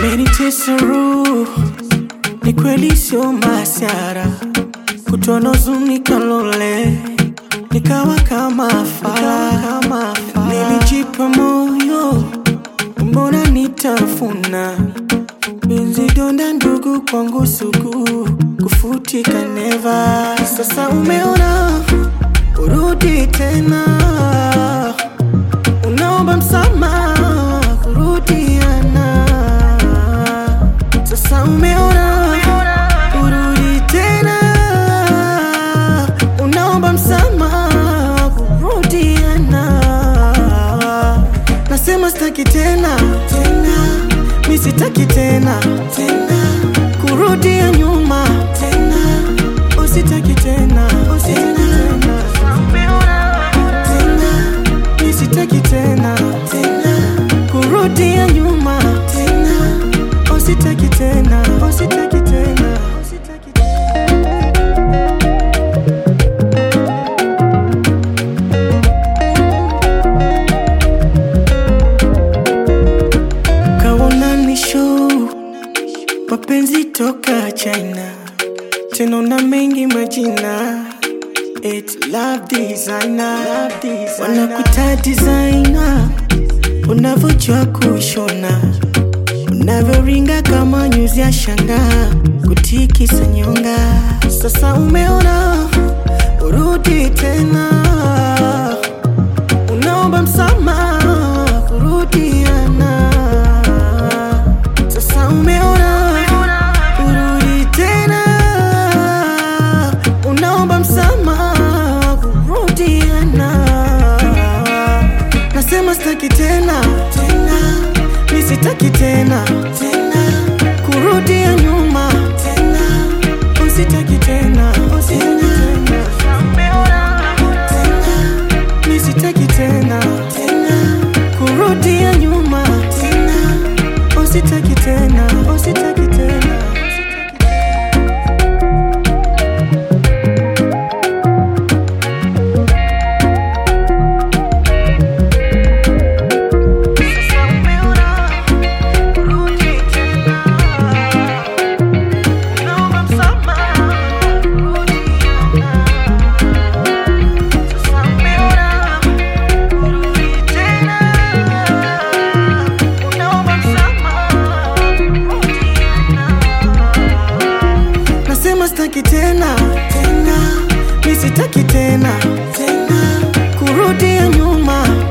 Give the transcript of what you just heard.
Umenitesa roho, ni kweli sio masiara, kutono zuni kalole, nikawa kama fala, kama fala. Nilijipa moyo, mbona nitafuna Benzi donda ndugu kwangu sugu, kufutika neva. Sasa umeona, urudi tena, unaomba msamaha, kurudiana. Sasa umeona, urudi tena, unaomba msamaha, kurudiana. Nasema sitaki tena tena, mi sitaki tena tena, kurudia nyuma tena, usitaki tena usitaki tena tena, mi sitaki tena tena, kurudia nyuma tena, usitaki tena usitaki tena usitaki tena. Kaona ni show mapenzi toka China, tena na mengi majina It love designer, love designer. Wanakuta designer, unavyojua kushona, unavyoringa kama nyuzi ya shanga, kutikisa nyonga. Sasa umeona, urudi tena, unaomba msamaha, kurudiana. Sasa umeona, urudi tena, unaomba msamaha, kurudiana. Nasema sitaki tena tena, mi sitaki tena tena, kurudia nyuma tena, usitaki tena usitaki tena tena, mi sitaki tena tena, kurudia nyuma tena, usitaki tena usitaki tena. Nasema sitaki tena tena, mi sitaki tena tena, kurudia nyuma